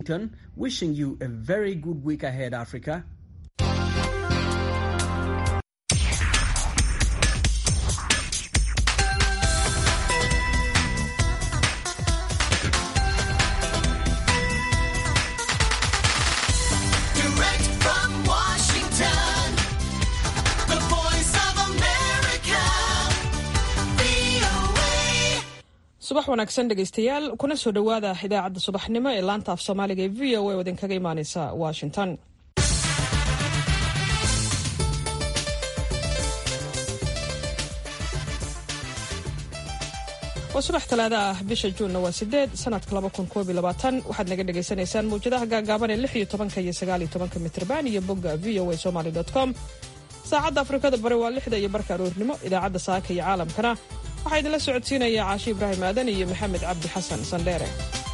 Wishing you a very good week ahead, Africa. Direct from Washington, the voice of America, VOA. subax wanaagsan dhegaystayaal kuna soo dhowaada idaacadda subaxnimo ee laanta af soomaaliga ee v o a oo idinkaga imaaneysa washington waa subax talaada ah bisha juunna waa sideed sanadka laba kun koob iyo labaatan waxaad naga dhagaysanaysaan mawjadaha gaagaaban ee lix iyo tobanka iyo sagaal iyo tobanka mitrban iyo bogga v o a somaly dot com saacadda afrikada bari waa lixda iyo barka aroornimo idaacadda saaka iyo caalamkana waxaa idinla socodsiinaya caashi ibraahim aadan iyo maxamed cabdi xasan sandheere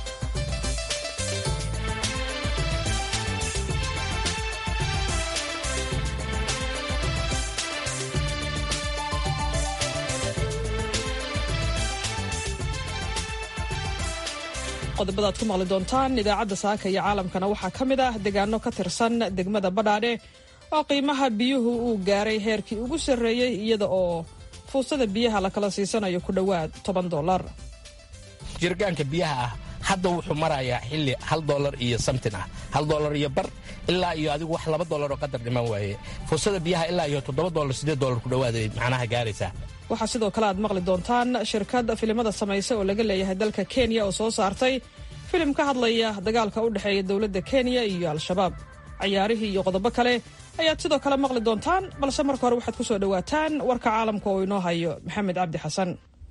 qodobada aad ku maqli doontaan idaacadda saaka iyo caalamkana waxaa ka mid ah deegaano ka tirsan degmada badhaadhe oo qiimaha biyuhu uu gaaray heerkii ugu sarreeyey iyada oo fuustada biyaha la kala siisanayo ku dhowaad toban dollar jirgaanka biyaha ah hadda wuxuu marayaa xilli hal dolar iyo samtin ah hal dolar iyo bar ilaa iyo adigu wax laba dolar oo qadar dhiman waaye fuusada biyaha ilaa iyo toddoba dolar siddeed dolar ku dhowaaday macnaha gaaraysaa waxaa sidoo kale aad maqli doontaan shirkad filimada samaysa oo laga leeyahay dalka kenya oo soo saartay filim ka hadlaya dagaalka u dhexeeya dowladda kenya iyo al-shabaab cayaarihii iyo qodobo kale ayaad sidoo kale maqli doontaan balse marka hore waxaad ku soo dhowaataan warka caalamka oo inoo hayo maxamed cabdi xasan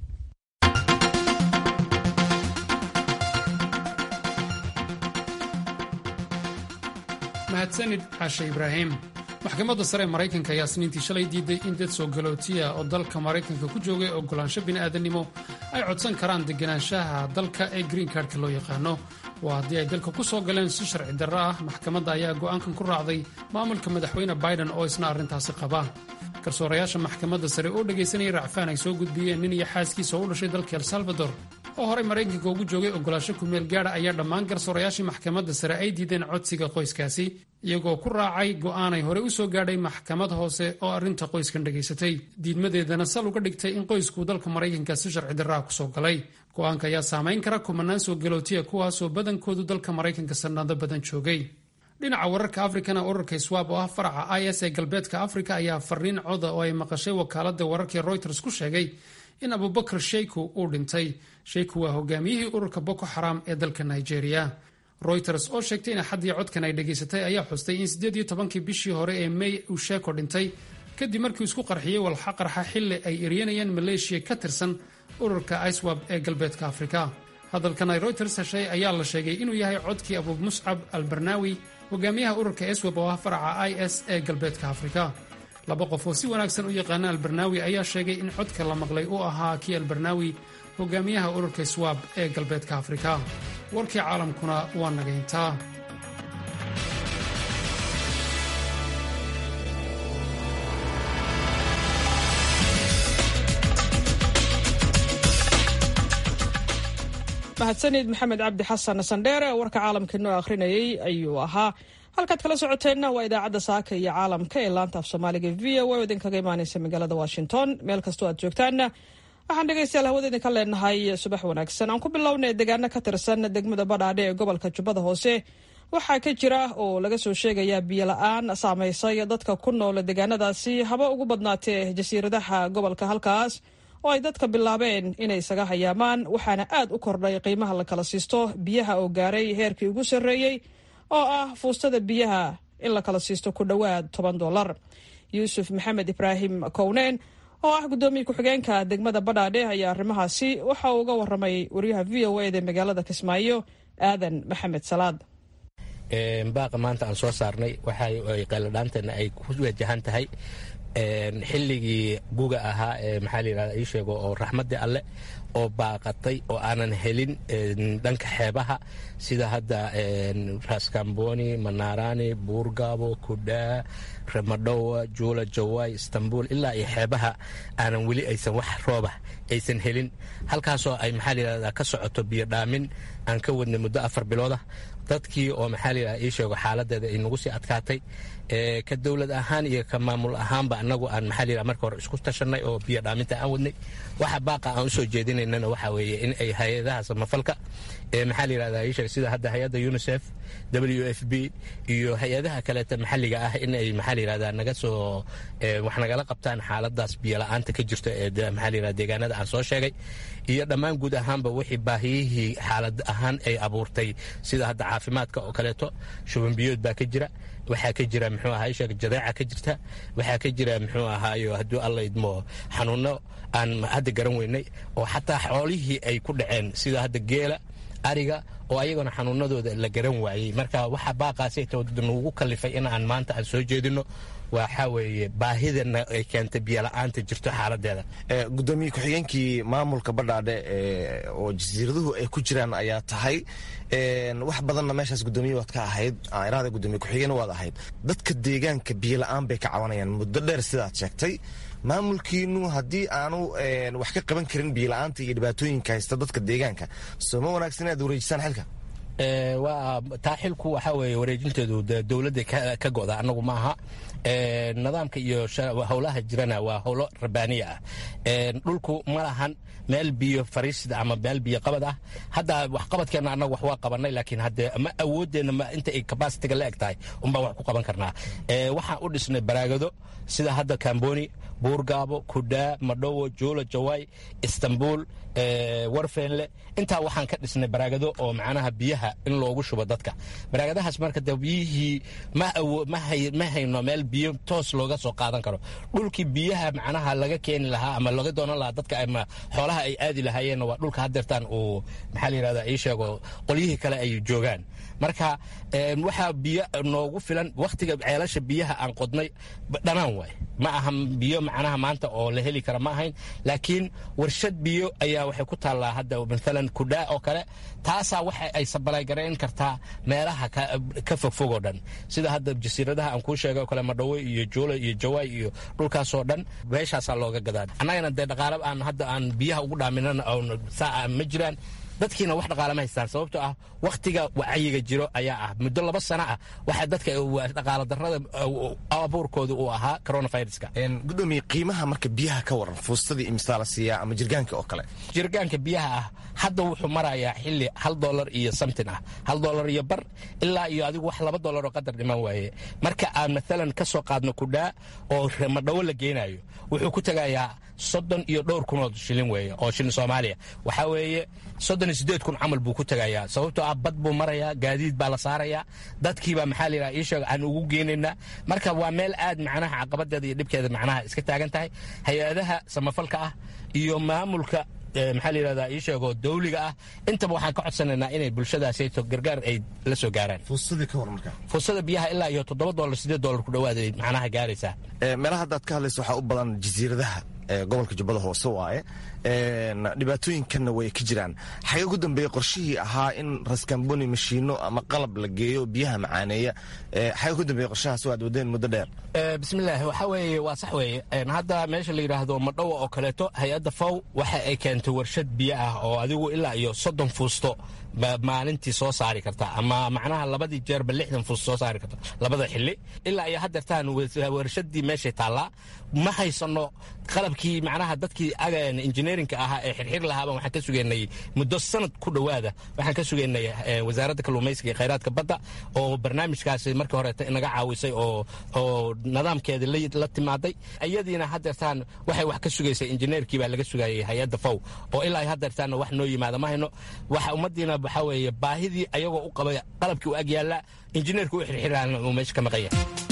mahadsanid caashe ibraahim maxkamadda sare ee maraykanka ayaa isniintii shalay diiday in dad soo galootiya oo dalka maraykanka ku joogay ogolaansho bini'aadannimo ay codsan karaan deganaanshaha dalka ee green cardka loo yaqaano waa haddii ay dalka ku soo galeen si sharci darro ah maxkamadda ayaa go'aankan ku raacday maamulka madaxweyne biden oo isna arrintaasi qaba garsoorayaasha maxkamadda sare oo dhegaysanayay racfaan ay soo gudbiyeen nin iyo xaaskiisa oo u dhashay dalka el salvador oo horey maraykanka ugu joogay ogolaasho kumeel gaadha ayaa dhammaan garsoorayaashii maxkamadda sare ay diideen codsiga qoyskaasi iyagoo ku raacay go'aanay hore u soo gaadhay maxkamad hoose oo arrinta qoyskan dhegaysatay diidmadeedana sal uga dhigtay in qoysku dalka maraykanka si sharci darraa ku soo galay go'aanka ayaa saamayn kara kumanaan soo galootiya kuwaasoo badankoodu dalka maraykanka sannado badan joogay dhinaca wararka afrikana ururka swab oo ah faraca i s ee galbeedka afrika ayaa fariin coda oo ay maqashay wakaaladda wararkii reuters ku sheegay in abubakar sheyku uu dhintay sheyku waa hogaamiyihii ururka boko xaram ee dalka nigeria reuters oo sheegtay in axaddii codkan ay dhegaysatay ayaa xustay in siddeed iyo tobankii bishii hore ee may uu sheeko dhintay kadib markii isku qarxiyey walxa qarxa xilli ay eryanayeen maleeshiya ka tirsan ururka iswab ee galbeedka afrika hadalkan ay reuters heshay ayaa la sheegay inuu yahay codkii abu muscab albarnawi hogaamiyaha ururka eswab oo ah faraca i s ee galbeedka afrika laba qof oo si wanaagsan u yaqaana albarnawi ayaa sheegay in codka la maqlay uu ahaa kii albarnawi hogaamiyaha ururka swab ee galbeedka afrika warkii caalamkuna waa nagayntaa mahadsanid maxamed cabdi xasan sandheere oo warka caalamka inoo akhrinayay ayuu ahaa halkaad kala socoteenna waa idaacadda saaka iyo caalamka ee laanta af soomaaliga v o a oo idinkaga imaaneysa magaalada washington meel kastoo aad joogtaanna waxaan dhegaystayaal hawada idinka leenahay subax wanaagsan aan ku bilownay deegaano ka tirsan degmada badhaadhe ee gobolka jubbada hoose waxaa ka jira oo laga soo sheegayaa biyola-aan saamaysay dadka ku nool deegaanadaasi haba ugu badnaatee jasiiradaha gobolka halkaas oo ay dadka bilaabeen inay isaga hayaamaan waxaana aad u kordhay qiimaha la kala siisto biyaha oo gaaray heerkii ugu sarreeyey oo ah fuustada biyaha in la kala siisto ku dhowaad toban dollar yuusuf maxamed ibraahim kowneen oo ah guddoomiye ku-xigeenka degmada badhaadhe ayaa arrimahaasi waxa uu uga waramay wariyaha v o eda magaalada kismaayo aadan maxamed salaad baaqa maanta aan soo saarnay waxa qayladhaanteena ay ku wajahan tahay xilligii guga ahaa ee maxaa la yidhahda ii sheego oo raxmaddii alle oo baaqatay oo aanan helin dhanka xeebaha sida hadda raskamboni manaarani buurgaabo kudhaa ramadhowa juula jawaay istanbul ilaa iyo xeebaha aanan weli aysan wax rooba aysan helin halkaasoo ay maxaa la yidhahdaa ka socoto biyo dhaamin aan ka wadnay muddo afar biloodah dadkii oo maxaa la yidhaha ii sheego xaaladeeda ay nagu sii adkaatay ka dowlad ahaan iyo ka maamul ahaanba annagu aan maxaa la yidhaha marka hore isku tashanay oo biyo dhaaminta aan wadnay waxa baaqa aan usoo jeedinaynana waxa weeye in ay hay-adaha samafalka maxaa la yidhahda ii sheeg sida hadda hay-adda unicef w f b iyo hay-adaha kaleeta maxalliga ah in ay maxaa la yidhahda naga soo wax nagala qabtaan xaaladaas biyo la-aanta ka jirto ee maxaa la yidhahda deegaanada aan soo sheegay iyo dhammaan guud ahaanba wixii baahiyihii xaalad ahaan ay abuurtay sida hadda caafimaadka oo kaleeto shuban biyood baa ka jira waxaa ka jira muxuu ahaa sheeg jadeeca ka jirta waxaa ka jira muxuu ahaayo hadduu alla idmo xanuuno aan hadda garan weynay oo xataa xoolihii ay ku dhaceen sida hadda geela ariga oo ayagona xanuunadooda la garan waayey marka waxa baaqaasnugu kalifay in aan maanta aan soo jeedino waxaa weeye baahidana ay keentay biyola'aanta jirto xaaladeeda gudoomiye ku-xigeenkii maamulka badhaadhe oo jasiiraduhu ay ku jiraan ayaa tahay wax badanna meeshaas gudoomiye waad ka ahayd iraada gudoomiye ku-xigeen waad ahayd dadka deegaanka biyola'aan bay ka cabanayaan muddo dheer sidaad sheegtay maamulkiinu haddii aanu wax ka qaban karin biyola'aanta iyo dhibaatooyinka haysta dadka deegaanka soo ma wanaagsan inaad wareejisaan xilka waa taa xilku waxaa weeye wareejinteedu dowladda ka go'da annagu ma aha nidaamka iyo howlaha jirana waa howlo rabaaniya ah dhulku ma lahan meel biyo fariisida ama meel biyo qabad ah hadda waxqabadkeenna annagu wax waa qabanay laakiin hadde ma awoodeenna ma inta ay kabasitiga la eg tahay unbaan wax ku qaban karnaa waxaan u dhisnay baraagado sida hadda kamboni buurgaabo kudhaa madhowo juulo jawaay istanbul warfeenle intaa waxaan ka dhisnay baraagado oo macnaha biyaha in loogu shubo dadka baraagadahaas marka de biyihii ma hayno meel biyo toos looga soo qaadan karo dhulkii biyaha macnaha laga keeni lahaa ama laga doonan lahaa dadka ama xoolaha ay aadi lahaayeenna waa dhulka hadeertaan uu maxaa la yidhahda ii sheego qolyihii kale ay joogaan marka waxaa biyo noogu filan wakhtiga ceelasha biyaha aan qodnay dhanaan waay ma aha biyo macnaha maanta oo la heli kara ma ahayn laakiin warshad biyo ayaa waxay ku taallaa hadda maalan kudhaa oo kale taasaa waxa ay sabalaygareyn kartaa meelaha ka fogfog oo dhan sida hadda jasiiradaha aan kuu sheegay oo kale madhawo iyo juula iyo jawaay iyo dhulkaasoo dhan meeshaasaa looga gadaa annagana dee dhaqaale aan hadda aan biyaha ugu dhaaminana saa ma jiraan dadkiina wax dhaqaalama haystaan sababtoo ah wakhtiga wacyiga jiro ayaa ah muddo laba sano ah waxaa dadka dhaqaalo darrada abuurkooda uu ahaa coronaviruska gudoomiye qiimaha marka biyaha ka waran fuustadii imisaa la siiyaa ama jirgaanka oo kale jirgaanka biyaha ah hadda wuxuu marayaa xili hal dolar iyo samtin ah hal dolar iyo bar ilaa iyo adigu wax laba dolar oo qadar dhiman waaye marka aan maalan ka soo qaadno kudhaa oo madhawo la geynayo wuxuu ku tegayaa soddon iyo dhowr kunoo shilin weeye oo shilin soomaaliya waxaa weeye soddon iyo siddeed kun camal buu ku tegayaa sababtoo ah bad buu marayaa gaadiid baa la saarayaa dadkiibaa maxaa la yidhaha ii sheeg aan ugu geynaynaa marka waa meel aad macnaha caqabadeeda iyo dhibkeeda macnaha iska taagan tahay hay-adaha samafalka ah iyo maamulka maxaa la yidhahdaa ii sheego dawliga ah intaba waxaan ka codsanaynaa inay bulshadaasayto gargaar ay la soo gaaraan fuustadii ka waran marka fursada biyaha ilaa iyo toddoba dolar siddeed dolar ku dhowaad ay macnaha gaaraysaa meelaha haddaad ka hadlayso waxaa u badan jasiiradaha gobolka jubbada hoose waaye dhibaatooyinkanna way ka jiraan xagee ugu dambeeyey qorshihii ahaa in raskamboni mashiino ama qalab la geeyo biyaha macaaneeya xagee ugu dambeeyey qorshahaas waad wadeen muddo dheer bismillaahi waxaa weeye waa sax weeye hadda meesha la yidhaahdo madhowa oo kaleeto hay-adda faw waxa ay keentay warshad biyo ah oo adigu ilaa iyo soddon fuusto maalintii soo saari karta ama macnaha labadii jeerba lixdan fuusto soo saari karta labada xili ilaa iyo haddeertaan warshadii meeshay taallaa ma haysano qalabkii macnaha dadkii injineerinka ahaa ee xirxir lahaaba waxaan ka sugaynay muddo sanad ku dhowaada waxaan ka sugaynay wasaaradda kalluumaysiga iyo khayraadka badda oo barnaamijkaasi markii horeeta inaga caawisay oo oo nidaamkeeda la timaaday iyadiina haddeertaan waxay wax ka sugaysay injineerkii baa laga sugayay hay-adda fow oo ilaa haddeertaanna wax noo yimaada ma hayno waxa ummadiina waxaa weeye baahidii ayagoo u qabay qalabkii u ag yaalla injineerka u xirxiraana uu meesha ka maqanya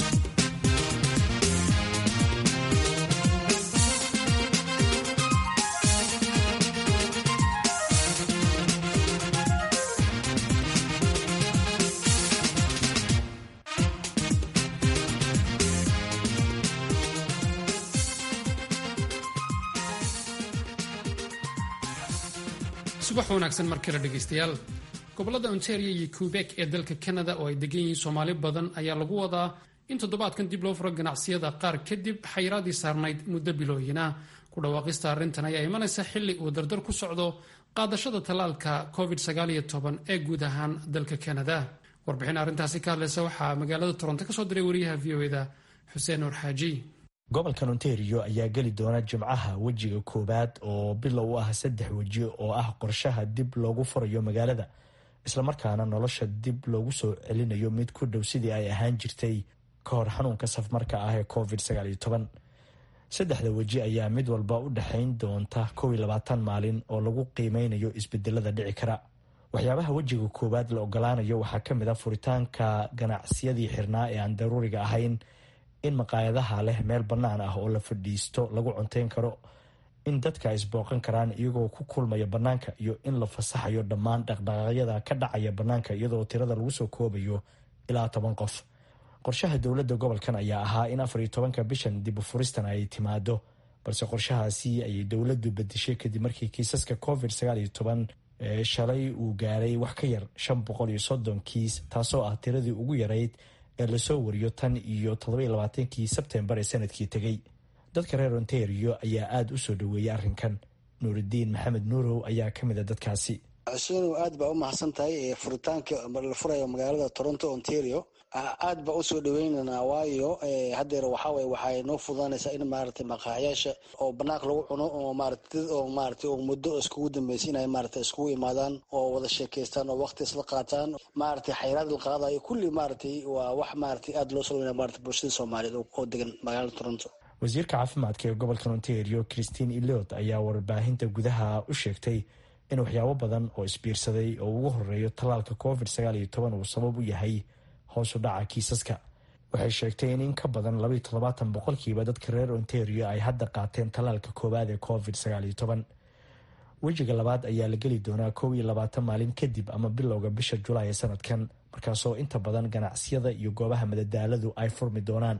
subax wanaagsan mar kale dhegaystayaal gobolada ontario iyo quebek ee dalka canada oo ay degan yihiin soomaali badan ayaa lagu wadaa in toddobaadkan dib loo furo ganacsiyada qaar kadib xayiraadii saarnayd muddo bilooyina ku dhawaaqista arrintan ayaa imanaysa xilli uu dardar ku socdo qaadashada tallaalka covid ee guud ahaan dalka canada warbixin arrintaasi ka hadlaysa waxaa magaalada toronto ka soo diray wariyaha v o eda xuseen nuur xaaji gobolkan ontario ayaa geli doona jimcaha wejiga koowaad oo bilow u ah saddex weji oo ah qorshaha dib loogu furayo magaalada islamarkaana nolosha dib loogu soo celinayo mid ku dhow sidii ay ahaan jirtay ka hor xanuunka safmarka ah ee covid saddexda weji ayaa mid walba u dhexayn doonta kow iyo labaatan maalin oo lagu qiimeynayo isbedelada dhici kara waxyaabaha wejiga koowaad la ogolaanayo waxaa ka mid a furitaanka ganacsiyadii xirnaa ee aan daruuriga ahayn in maqaayadaha leh meel bannaan ah oo la fadhiisto lagu cunteyn karo in dadka ay isbooqan karaan iyagoo ku kulmaya bannaanka iyo in la fasaxayo dhammaan dhaqdhaqaaqyada ka dhacaya bannaanka iyadoo tirada lagu soo koobayo ilaa toban qof qorshaha dowladda gobolkan ayaa ahaa in afar iyo tobanka bishan dib u furistan ay timaado balse qorshahaasi ayay dowladdu bedeshay kadib markii kiisaska covid sagaal iyo toban ee shalay uu gaaray wax ka yar shan boqol iyo soddon kiis taasoo ah tiradii ugu yarayd ee lasoo wariyo tan iyo toddoba labaatankii sebtembar ee sanadkii tegey dadka reer ontario ayaa aada u soo dhoweeyay arrinkan nuuridiin maxamed nuurow ayaa ka mid a dadkaasi xuseen aad baa u mahadsan tahay furitaanka la furayo magaalada toronto ontario aad baa usoo dhaweyneynaa waayo hadeer waxawey waxay noo fududanaysaa in maaragtay maqaaxyaasha oo banaanka lagu cuno oo maarata dad oo maaragtay oo muddo iskugu dambeysay inay maaragtay iskugu imaadaan oo wada sheekeystaan oo waqti isla qaataan maaragtay xayraad la qaadayo kulli maaragtay waa wax maaragtay aada loo salweynaya maarata bulshada soomaaliyeed oo degan magaalada toronto wasiirka caafimaadka ee gobolkan ontario christine eliot ayaa warbaahinta gudaha u sheegtay in waxyaabo badan oo isbiirsaday oo ugu horeeyo tallaalka covid sagaal iyo toban uu sabab u yahay hoos u dhaca kiisaska waxay sheegtay in in ka badan labaiyo toddobaatan boqolkiiba dadka reer ontario ay hadda qaateen tallaalka koowaad ee covid sagaal iyo toban wejiga labaad ayaa la geli doonaa kow iyo labaatan maalin kadib ama bilowga bisha julaay ee sanadkan markaasoo inta badan ganacsiyada iyo goobaha madadaaladu ay furmi doonaan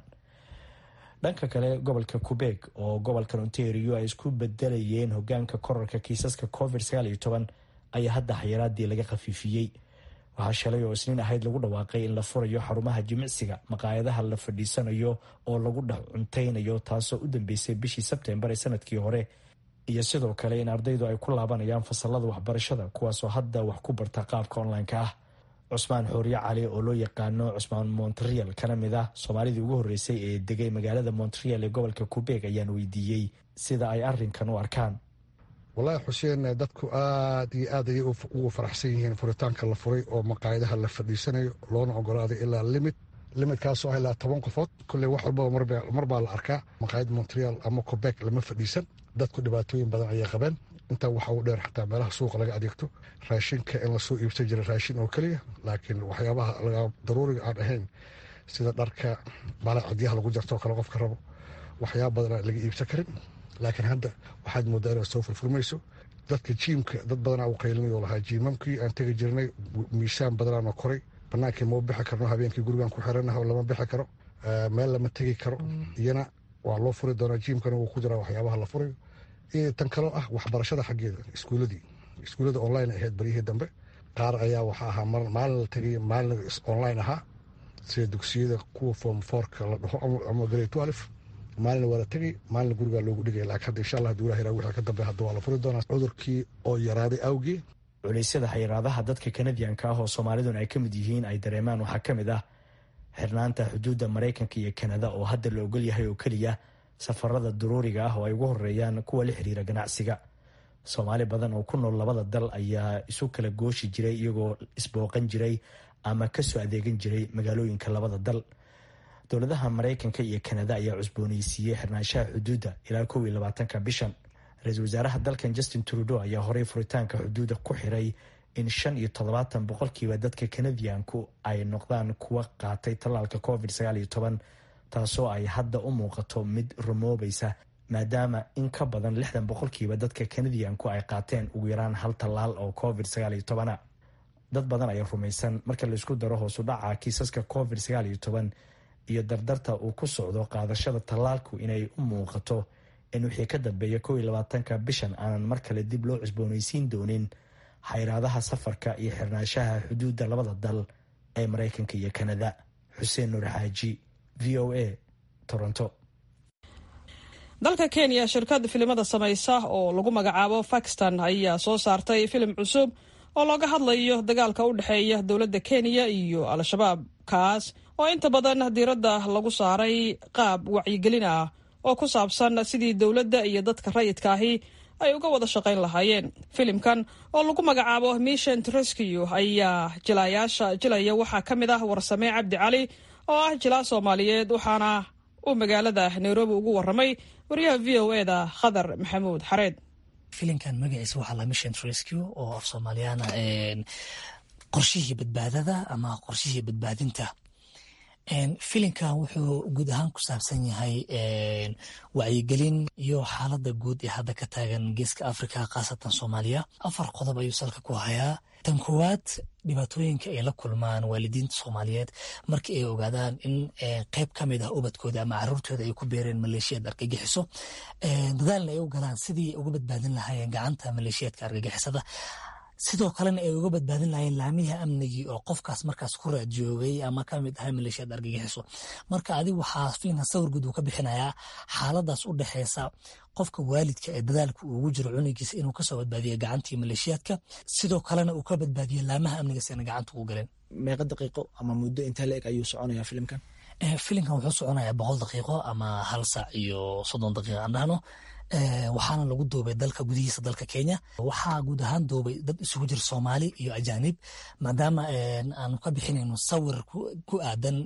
dhanka kale gobolka quebec oo gobolkan ontario ay isku bedelayeen hogaanka korarka kiisaska covid sagaal iyo toban ayaa hadda xayiraadii laga khafiifiyey waxaa shalay oo isniin ahayd lagu dhawaaqay in la furayo xarumaha jimicsiga maqaayadaha la fadhiisanayo oo lagu dhex cunteynayo taasoo u dambeysay bishii sebtembar ee sanadkii hore iyo sidoo kale in ardaydu ay ku laabanayaan fasalada waxbarashada kuwaasoo hadda wax ku barta qaabka online-ka ah cusmaan xooriye cali oo loo yaqaano cusmaan montreal kana mid ah soomaalidii ugu horreysay ee degay magaalada montreal ee gobolka quebec ayaan weydiiyey sida ay arrinkan u arkaan wallaahi xuseen dadku aad iyo aad ayay ugu faraxsan yihiin furitaanka la furay oo maqaayadaha la fadhiisanayo loona ogolaaday ilaa limid limidkaasoo ah ilaa toban qofood kolley wax walbaba mar baa la arkaa maqaayad montreal ama quebec lama fadhiisan dadku dhibaatooyin badan ayay qabeen intaa waxa uu dheer xataa meelaha suuqa laga adeegto raashinka in lasoo iibsan jira raashin oo keliya laakiin waxyaabaha daruuriga aan ahayn sida dharka balacadyaha lagu jartoo kale qofka rabo waxyaaba badan laga iibsan karin laakiin hadda waxaad moodaa inaad soo furfurmayso dadka jiimka dad badanaa u qaylinayoo lahaa jiimamkii aan tegi jirnay miisaan badanaanoo koray banaankii mau bixi karno habeenkii gurigaan ku xiranaha lama bixi karo meel lama tegi karo iyana waa loo furi doonaa jiimkana wuu ku jiraa waxyaabaha la furayo tan kaloo ah waxbarashada xaggeeda iskuuladii iskuullada online ahayd baryihii dambe qaar ayaa waxa ahaa maalin la tegay maalin online ahaa sida dugsiyada kuwa form fourka la dhaho ama grade twelve maalina waa la tegay maalina gurigaa loogu dhigaya laakiin hadda insha allah hadii ilaha wixii ka dambe hadda waa la furi doonaa cudurkii oo yaraaday awgii culeysyada xayiraadaha dadka kanadiyanka ah oo soomaalidun ay ka mid yihiin ay dareemaan waxaa ka mid ah xirnaanta xuduudda maraykanka iyo kanada oo hadda la ogol yahay oo keliya safarada daruuriga ah oo ay ugu horeeyaan kuwa la xiriira ganacsiga soomaali badan oo ku nool labada dal ayaa isu kala gooshi jiray iyagoo isbooqan jiray ama kasoo adeegan jiray magaalooyinka labada dal dowladaha maraykanka iyo kanada ayaa cusbooneysiiyey xirnaanshaha xuduudda ilaa kow iyo labaatanka bishan ra-iisul wasaaraha dalkan justin trudeau ayaa horey furitaanka xuduudda ku xiray in shan iyo toddobaatan boqolkiiba dadka kanadiyanku ay noqdaan kuwa qaatay tallaalka covid sagaal iyo toban taasoo ay hadda u muuqato mid rumoobaysa maadaama in ka badan lixdan boqolkiiba dadka kanadiyanku ay qaateen ugu yaraan hal tallaal oo covid sagaal iyo tobana dad badan ayaa rumaysan marka laisku daro hoosu dhaca kiisaska covid sagaal iyo toban iyo dardarta uu ku socdo qaadashada tallaalku inay u muuqato in wixii ka dambeeya kow iyo labaatanka bishan aanan mar kale dib loo cusboonaysiin doonin xayraadaha safarka iyo xirnaanshaha xuduudda labada dal ee maraykanka iyo kanada xuseen nuur xaaji v o a toronto dalka kenya shirkad filimada samaysa oo lagu magacaabo fakistan ayaa soo saartay filim cusub oo looga hadlayo dagaalka u dhexeeya dowladda kenya iyo al-shabaab kaas oo inta badan diiradda lagu saaray qaab wacyigelin ah oo ku saabsan sidii dowladda iyo dadka rayidka ahi ay uga wada shaqayn lahaayeen filimkan oo lagu magacaabo mission rescue ayaa jilaayaasha jilaya waxaa ka mid ah warsame cabdi cali oo ah jilaa soomaaliyeed waxaana uu magaalada nairobi ugu waramay wariyaha v o eda khadar maxamuud xareed filimkan magaciisa waxaa la mission rescue oo af soomaaliyaana qorshihii badbaadada ama qorshihii badbaadinta filimkan wuxuu guud ahaan ku saabsan yahay wacyigelin iyo xaalada guud ee hadda ka taagan geeska africa khaasatan soomaaliya afar qodob ayuu salka ku hayaa tan koowaad dhibaatooyinka ay la kulmaan waalidiinta soomaaliyeed markii ay ogaadaan in qeyb ka mid ah ubadkooda ama caruurtooda ay ku beereen maleeshiyad argagixiso dadaalna ay u galaan sidii ay uga badbaadin lahaayeen gacanta maleeshiyadka argagixisada sidoo kalena ay uga badbaadin lahayen laamiha amnigii oo qofkaas markaas ku raadjoogay ama kamid ahay maleeshiyad argagixiso marka adig waxaa filimkan sawir guud uu ka bixinayaa xaaladaas u dhexeysa qofka waalidka ee dadaalka ugu jiro cunugiisa inuu kasoo badbaadiyo gacantii maleeshiyaadka sidoo kalena uu ka badbaadiyo laamaha amniga si ana gacanta ugu galeen meeqa daqiiqo ama muddo intee la eg ayuu soconayaa filimkan filimkan wuxuu soconayaa boqol daqiiqo ama hal saac iyo soddon daqiiqa aan dhahno waxaana lagu duubay dalka gudihiisa dalka kenya waxaa guud ahaan duubay dad isugu jira soomaali iyo ajaanib maadaama aanu ka bixinayno sawir ku aadan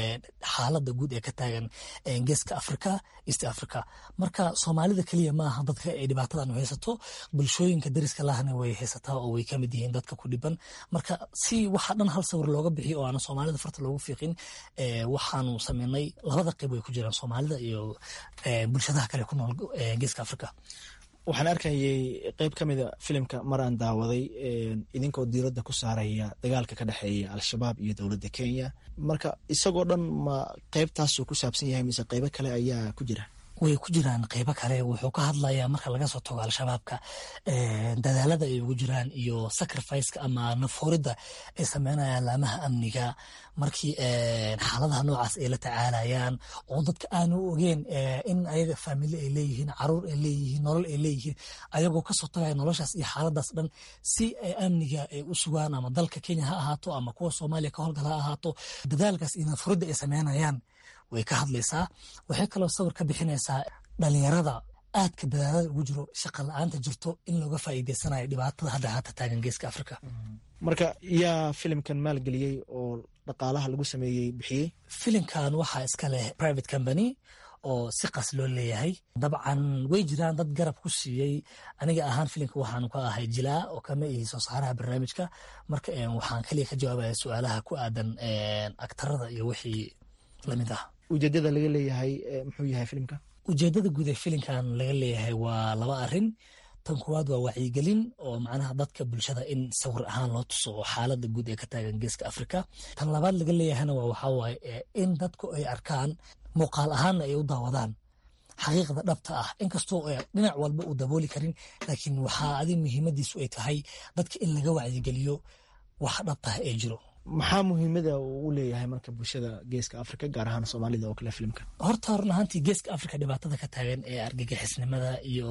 xaalada guud ee ka taagan geeska africa east africa marka soomaalida keliya maaha dadka ay dhibaatadan u haysato bulshooyinka dariska lahna way haysataa oo way kamid yihiin dadka ku dhiban marka si waxa dhan hal sawir looga bixiyo oo aana soomaalida farta loogu fiiqin waxaanu sameynay labada qeyb way ku jiraan soomaalida iyo bulshadaha kale ku nool geeska africa waxaan arkayay qeyb ka mida filimka maraan daawaday idinkoo diiradda ku saaraya dagaalka ka dhexeeya al-shabaab iyo dowladda kenya marka isagoo dhan ma qeybtaasuu ku saabsan yahay mise qeybo kale ayaa ku jira way ku jiraan qeybo kale wuxuu ka hadlayaa marka laga soo tago al-shabaabka dadaalada ay ugu jiraan iyo sacrificeka ama nafuuridda ay sameynayaan laamaha amniga markii xaaladaha noocaas ay la tacaalayaan oo dadka aanu ogeen in ayaga faamili ay leeyihiin caruur ay leeyihiin nolol ay leeyihiin ayagoo kasoo tagaya noloshaas iyo xaaladaas dhan si amniga ay u sugaan ama dalka kenya ha ahaato ama kuwa soomaaliya ka howlgal ha ahaato dadaalkaas iyo nafuuridda ay sameynayaan way ka hadlaysaa waxay kaloo sawir ka bixinaysaa dhalinyarada aadka dadaalada ugu jiro shaqa la-aanta jirto in looga faa'iideysanayo dhibaatada hadda haata taagan geeska africa marka yaa filimkan maalgeliyey oo dhaqaalaha lagu sameeyey bixiyey filimkan waxaa iska leh private company oo si qas loo leeyahay dabcan way jiraan dad garab ku siiyey aniga ahaan filimka waxaanu ka ahay jilaa oo kama ihi soo saaraha barnaamijka marka waxaan kaliya ka jawaabaya su-aalaha ku aadan agtarada iyo wixii lamid ah ujeedada laga leeyahay muxuu yahay filimka ujeedada guud ee filimkan laga leeyahay waa laba arin tan kuwaad waa wacyigelin oo macnaha dadka bulshada in sawir ahaan loo tuso oo xaalada guud ee ka taagan geeska africa tan labaad laga leeyahayna waa waxaa waaye in dadku ay arkaan muuqaal ahaanna ay u daawadaan xaqiiqda dhabta ah inkastoo dhinac walba uu dabooli karin laakiin waxaa adi muhiimadiisu ay tahay dadka in laga wacyigeliyo wax dhabtah ee jiro maxaa muhiimada uu u leeyahay marka bulshada geeska africa gaar ahaan soomaalida oo kale filimka horta run ahaantii geeska africa dhibaatada ka taagan ee argagixisnimada iyo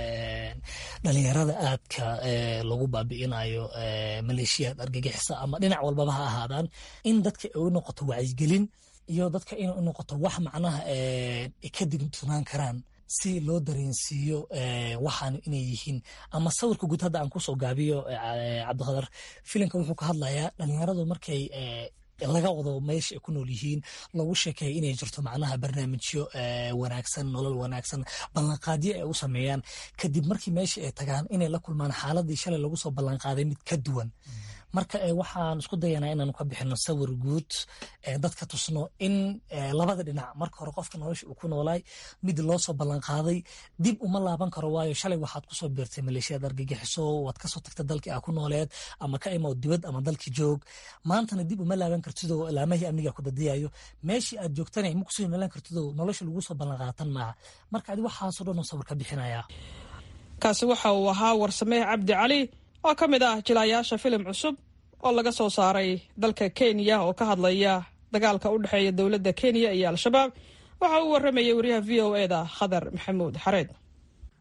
dhalinyarada aadka lagu baabi'inayo maleeshiyaad argagixisa ama dhinac walbaba ha ahaadaan in dadka ay u noqoto wacyigelin iyo dadka inay u noqoto wax macnaha ay ka digtunaan karaan si loo dareensiiyo waxaan inay yihiin ama sawirka guud hadda aan kusoo gaabiyo cabdikhadar filimka wuxuu ka hadlayaa dhalinyaradu markay laga wado meesha ay ku nool yihiin lagu sheekeeya inay jirto macnaha barnaamijyo wanaagsan nolol wanaagsan ballanqaadyo ay u sameeyaan kadib markii meesha ay tagaan inay la kulmaan xaaladii shalay lagu soo ballanqaaday mid ka duwan marka waxaan isku dayanaa inaanu ka bixino sawir guud dadka tusno in labada dhinac marka hore qofka nolosha uu ku noolaay mid loo soo ballanqaaday dib uma laaban karo waayo shalay waxaad kusoo biirtay maleeshiyad argagixiso waad kasoo tagta dalkii aa ku nooleed ama ka imow dibad ama dalkii joog maantana dib uma laaban kartidoo laamahii amniga ku dadiyayo meeshii aad joogtana ma kusoo noolaan kartidoo nolosha lagu soo ballanqaatan maaha marka adi waxaasoo dhan sawir ka bixinaya kaasi waxa uu ahaa warsamee cabdi cali oo ka mid ah jilaayaasha filim cusub oo laga soo saaray dalka kenya oo ka hadlaya dagaalka u dhexeeya dowladda kenya iyo al-shabaab waxa uu waramayay wariyaha v o e da khadar maxamuud xareed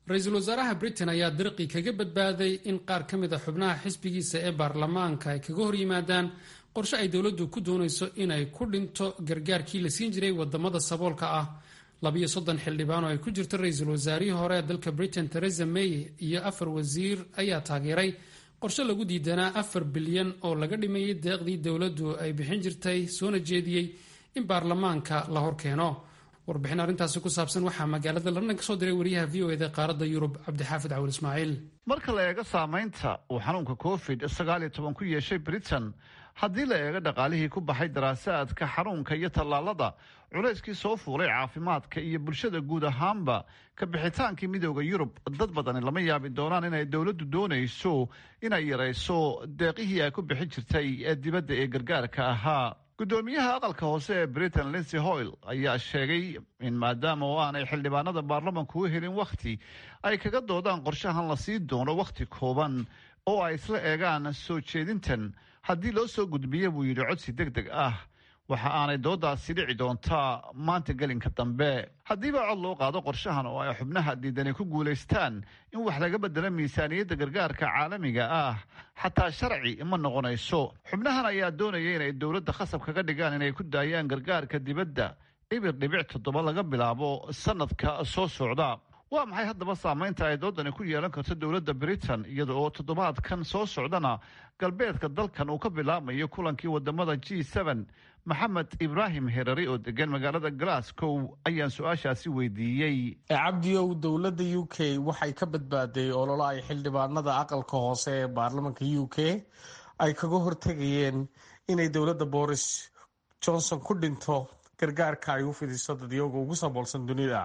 ra-iisul wasaaraha britain ayaa dirqi kaga badbaaday in qaar ka mid a xubnaha xisbigiisa ee baarlamaanka ay kaga hor yimaadaan qorshe ay dowladdu ku doonayso inay ku dhinto gargaarkii la siin jiray wadamada saboolka ah labiyo soddon xildhibaan oo ay ku jirto ra-iisul wasaarihii hore ee dalka britain theresa may iyo afar wasiir ayaa taageeray qorshe lagu diidanaa afar bilyan oo laga dhimayay deeqdii dowladdu ay bixin jirtay soona jeediyey in baarlamaanka la horkeeno warbixin arrintaasi ku saabsan waxaa magaalada london ka soo diray wariyaha v o eda qaaradda yurub cabdixaafid cawil ismaaciil marka la eego saamaynta uu xanuunka covid sagaal iyo toban ku yeeshay britain haddii la eego dhaqaalihii ku baxay daraasaadka xanuunka iyo tallaalada culayskii soo fuulay caafimaadka iyo bulshada guud ahaanba ka bixitaankii midooda yurub dad badani lama yaabi doonaan inay dowladdu doonayso inay yarayso deeqihii ay ku bixin jirtay ee dibadda ee gargaarka ahaa guddoomiyaha aqalka hoose ee britain linsey hoyle ayaa sheegay in maadaama oo aanay xildhibaanada baarlamanku u helin wakhti ay kaga doodaan qorshahan la sii doono wakhti kooban oo ay isla eegaan soo jeedintan haddii loo soo gudbiya buu yidhi codsi deg deg ah waxa aanay doodaasi dhici doontaa maanta gelinka dambe haddiiba cod loo qaado qorshahan oo ay xubnaha diidani ku guulaystaan in wax laga bedelo miisaaniyadda gargaarka caalamiga ah xataa sharci ma noqonayso xubnahan ayaa doonaya inay dowladda khasab kaga dhigaan inay ku daayaan gargaarka dibadda ibir dhibic toddoba laga bilaabo sanadka soo socda waa maxay haddaba saamaynta ay doodani ku yeelan karto dowladda britain iyada oo toddobaadkan soo socdana galbeedka dalkan uu ka bilaabmayo kulankii wadamada g n maxamed ibraahim herari oo degan magaalada glasgow ayaan su-aashaasi weydiiyey cabdiyow dowladda u k waxay ka badbaaday ololo ay xildhibaanada aqalka hoose ee baarlamanka u k ay kaga hortegayeen inay dowladda boris johnson ku dhinto gargaarka ay u fidiso dadyoga ugu saboolsan dunida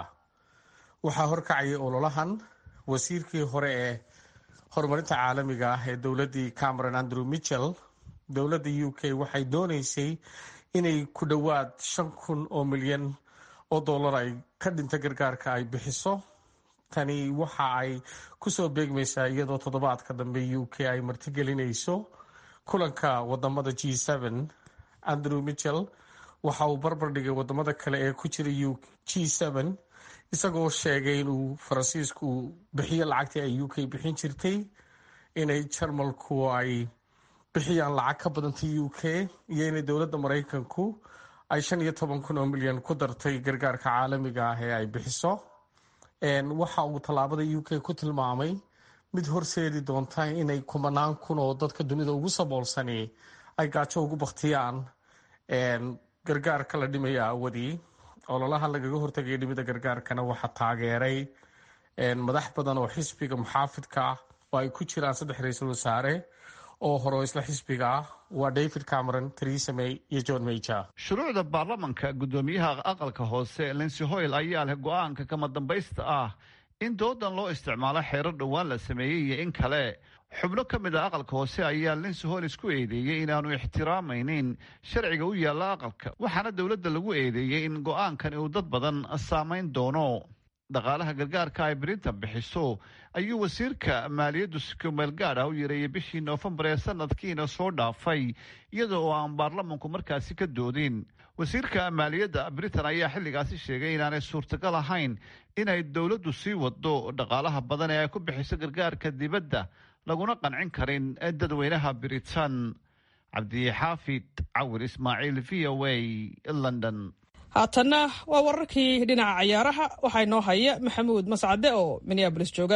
waxaa horkacayay ololahan wasiirkii hore ee horumarinta caalamiga ah ee dowladdii cameron andrew mitchell dowladda u k waxay dooneysay inay ku dhowaad shan kun oo milyan oo dollar ay ka dhinta gargaarka ay bixiso tani waxa ay kusoo beegmaysaa iyadoo toddobaadka dambe u k ay martigelinayso kulanka wadamada g andrew mitchell waxa uu barbar dhigay wadamada kale ee ku jira g isagoo sheegay inuu faransiisku bixiyo lacagtii ay u k bixin jirtay inay jarmalku ay bixiyaan lacag ka badanta u k iyo inay dowladda maraykanku ay shan iyo toban kun oo milyan ku dartay gargaarka caalamiga ah ee ay bixiso waxa uu tallaabada u k ku tilmaamay mid horseedi doonta inay kumanaan kun oo dadka dunida ugu saboolsani ay gaajo ugu baktiyaan gargaarka la dhimaya awadii ololaha lagaga hortagaya dhimida gargaarkana waxaa taageeray madax badan oo xisbiga muxaafidka ah oo ay ku jiraan saddex ra-iisul wasaare oo hore isla xisbiga ah waa david cameron theresa may iyo john major shuruucda baarlamanka guddoomiyaha aqalka hoose linsey hoyle ayaa leh go-aanka kama dambaysta ah in doodan loo isticmaalo xeerar dhowaan la sameeyey iyo in kale xubno ka mid a aqalka hoose ayaa linsey hoyle isku eedeeyey inaanu ixtiraamaynin sharciga u yaalla aqalka waxaana dowladda lagu eedeeyey in go-aankan uu dad badan saamayn doono dhaqaalaha gargaarka ay britain bixiso ayuu wasiirka maaliyaddu sikumeel gaad ah u yareeyey bishii noofembar ee sanadkiina soo dhaafay iyada oo aan baarlamanku markaasi ka doodin wasiirka maaliyadda britain ayaa xilligaasi sheegay inaanay suurtagal ahayn inay dowladdu sii wado dhaqaalaha badan ee ay ku bixiso gargaarka dibadda laguna qancin karin dadweynaha britain cabdixaafid cawir ismaaciil v o a london haatanna waa wararkii dhinaca ciyaaraha waxaa inoo haya maxamuud mascade oo minneabolis jooga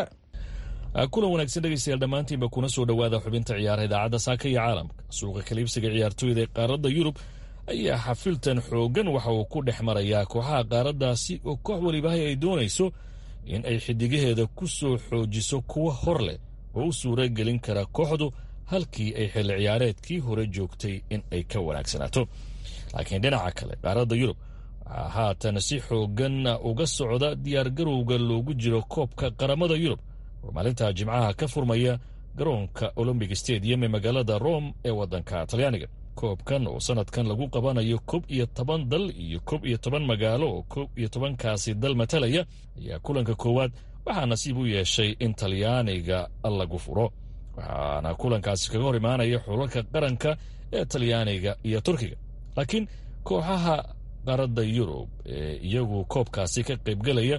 kulan wanaagsan dhegeystayaal dhammaantiinba kuna soo dhowaada xubinta ciyaaraha idaacadda saaka iyo caalamka suuqa kaliibsiga ciyaartooyda ee qaaradda yurub ayaa xafiltan xooggan waxa uu ku dhex marayaa kooxaha qaaraddaasi oo koox welibahay ay doonayso in ay xidigaheeda ku soo xoojiso kuwa hor leh oo u suura gelin kara kooxdu halkii ay xilli ciyaareedkii hore joogtay in ay ka wanaagsanaato laakiin dhinaca kale qaaradda yurub waxaa haatan si xooggan uga socda diyaargarowga loogu jiro koobka qaramada yurub oo maalinta jimcaha ka furmaya garoonka olombic stadium ee magaalada rome ee waddanka talyaaniga koobkan oo sanadkan lagu qabanayo kob iyo toban dal iyo kob iyo toban magaalo oo kob iyo tobankaasi dal matalaya ayaa kulanka koowaad waxaa nasiib u yeeshay in talyaaniga lagu furo waxaana kulankaasi kaga hor imaanaya xulalka qaranka ee talyaaniga iyo turkiga laakiin kooxaha qaradda yurub ee iyagu koobkaasi ka qaybgelaya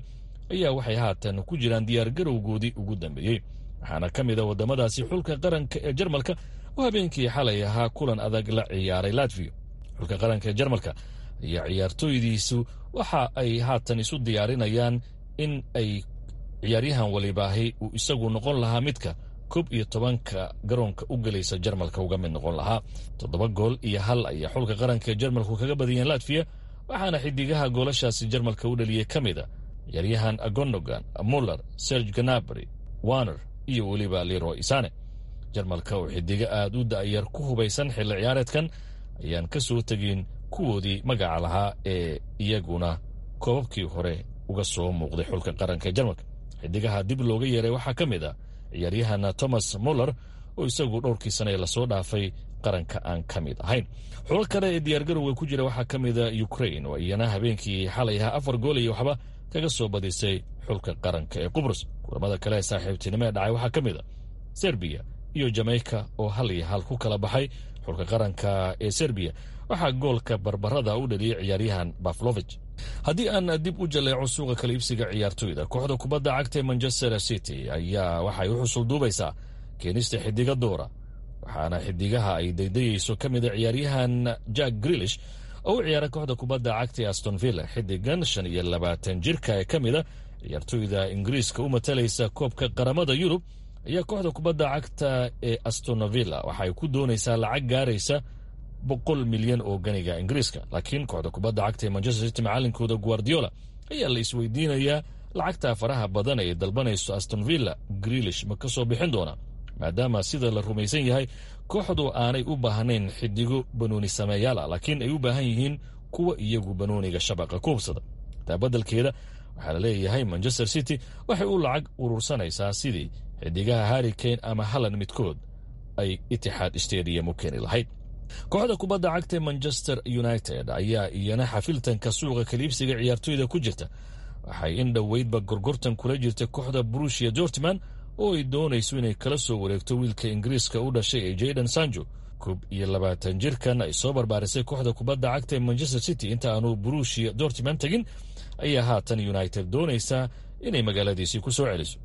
ayaa waxay haatan ku jiraan diyaargarowgoodii ugu dambeeyey waxaana ka mid a waddamadaasi xulka qaranka ee jarmalka oo habeenkii xalay ahaa kulan adag la ciyaaray latviya xulka qaranka ee jarmalka ayaa ciyaartooydiisu waxa ay haatan isu diyaarinayaan in ay ciyaaryahan walibaahi uu isagu noqon lahaa midka koob iyo tobanka garoonka u gelaysa jarmalka uga mid noqon lahaa toddoba gool iyo hal ayaa xulka qaranka ee jarmalku kaga badiyeen latviya waxaana xidigaha goolashaasi jarmalka u dhaliyey ka mid a ciyaaryahan agonogan muller serge ganabry warner iyo weliba leroy isane jarmalka oo xidigo aad u da'yar ku hubaysan xilli ciyaareedkan ayaan ka soo tegin kuwoodii magaca lahaa ee iyaguna koobabkii hore uga soo muuqday xulka qaranka ee jarmalka xidigaha dib looga yeeray waxaa ka mid a ciyaaryahan thomas muller oo isagu dhowrkii sane ee lasoo dhaafay qaranka aan ka mid ahayn xulal kale ee diyaargarowga ku jira waxaa ka mida ukrain oo iyana habeenkii xalay ahaa afar gool iyo waxba kaga soo badisay xulka qaranka ee qubrus kulamada kale ee saaxiibtinimo ee dhacay waxaa ka mid a serbiya iyo jamaica oo hal iyo hal ku kala baxay xulka qaranka ee serbiya waxaa goolka barbarada u dhaliyey ciyaaryahan baflovich haddii aan dib u jaleeco suuqa kala iibsiga ciyaartoyda kooxda kubadda cagta ee manchester city ayaa waxay u xusul duubaysaa keenista xidiga duura waxaana xidigaha ay daydayeyso ka mida ciyaaryahan jack grilish oo u ciyaara kooxda kubadda cagta ee aston villa xidigan shan iyo labaatan jirka ee ka mida ciyaartoyda ingiriiska u matalaysa koobka qaramada yurub ayaa kooxda kubadda cagta ee astonvilla waxa ay ku doonaysaa lacag gaaraysa boqol milyan oo ganiga ingiriiska laakiin kooxda kubadda cagta ee manchester city macalinkooda guardiola ayaa la isweydiinayaa lacagta faraha badan ee dalbanayso astonvilla grilish ma ka soo bixin doona maadaama sida la rumaysan yahay kooxdu aanay u baahnayn xidigo banooni sameeyaala laakiin ay u baahan yihiin kuwa iyagu banooniga shabaqa ku hubsada taa badalkeeda waxaa la leeyahay manchester city waxay u lacag urursanaysaa sidii xidigaha harri kane ama hallan midkood ay itixaad stadium u keeni lahayd kooxda kubadda cagta ee manchester united ayaa iyana xafiltanka suuqa kaliibsiga ciyaartoyda ku jirta waxay in dhoweydba gorgortan kula jirta kooxda brushia jortman oo ay doonayso inay kala soo wareegto wiilka ingiriiska u dhashay ee jayden sanjo koob iyo labaatan jirkan ay soo barbaarisay kooxda kubadda cagta ee manchester city inta aanu brushia dortman tegin ayaa haatan united doonaysaa inay magaaladiisii ku soo celiso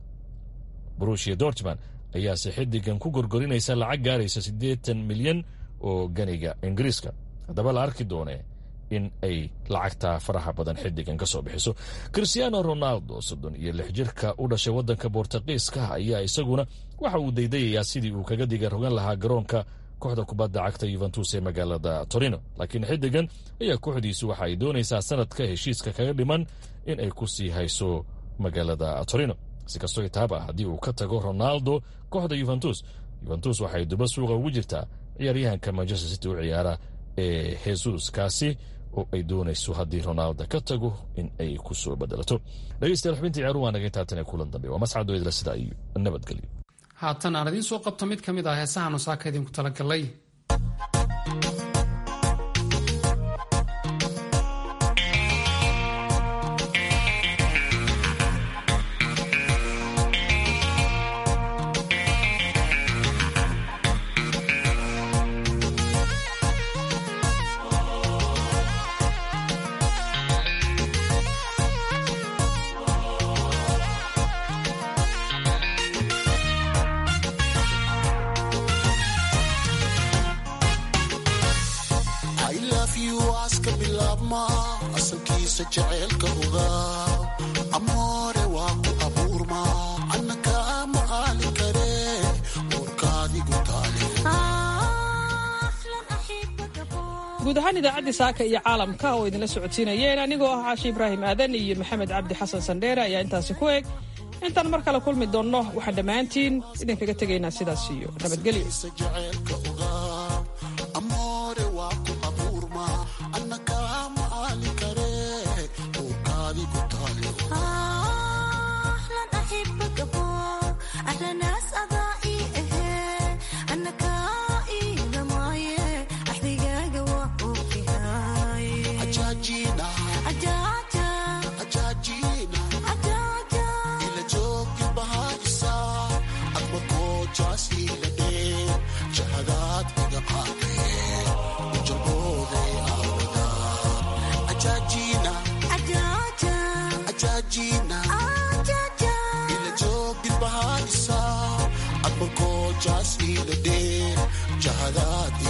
brushia dortman ayaase xidigan ku gorgorinaysa lacag gaaraysa siddeetan milyan oo ganiga ingiriiska haddaba la arki doonee in ay lacagtaa faraha badan xidigan ka soo bixiso christiano ronaldo soddon iyo lix jirka u dhashay waddanka bortuqiiska ayaa isaguna waxa uu daydayayaa sidii uu kaga diga rogan lahaa garoonka kooxda kubadda cagta yuventus ee magaalada torino laakiin xidigan ayaa kooxdiisu waxa ay doonaysaa sanadka heshiiska kaga dhiman in ay ku sii hayso magaalada torino si kastoo itaaba haddii uu ka tago ronaldo kooxda yuventus yuventus waxay duba suuqa ugu jirtaa ciyaaryahanka manchester city u ciyaara ee hesus kaasi oo ay doonayso haddii ronaldo ka tago in ay ku soo bedelato dhegeystayaal xubinta ciyaaruhu waa naga intaatan ee kulan dambe waa mascado idla sida iyo nabadgelyo haatan aan idiin soo qabto mid ka mid ah heesahan saaka idinku talagalay I love you aska bilaabma asalkiisa jaceylka ogaa amoore waa ku abuurma annaka ma aali kare warkaadigu taale guud ahaan idaacaddii saaka iyo caalamka oo idinla socodsiinayeen anigoo ah caashi ibraahim aadan iyo maxamed cabdi xasan sandheere ayaa intaasi ku eg intaan mar kale kulmi doonno waxaan dhammaantiin idinkaga tegaynaa sidaas iyo nabadgelyo jaceylka ogaa amoore waa ku abuurma annaka ma aali kare warkaadigu taale ajaajina ajaajina ila joogi bahaysa adma koojaas ila dhee jahadaad iga qaadee ujabooday aawada ajaajina ajaajina jaas ila dhee jahadaad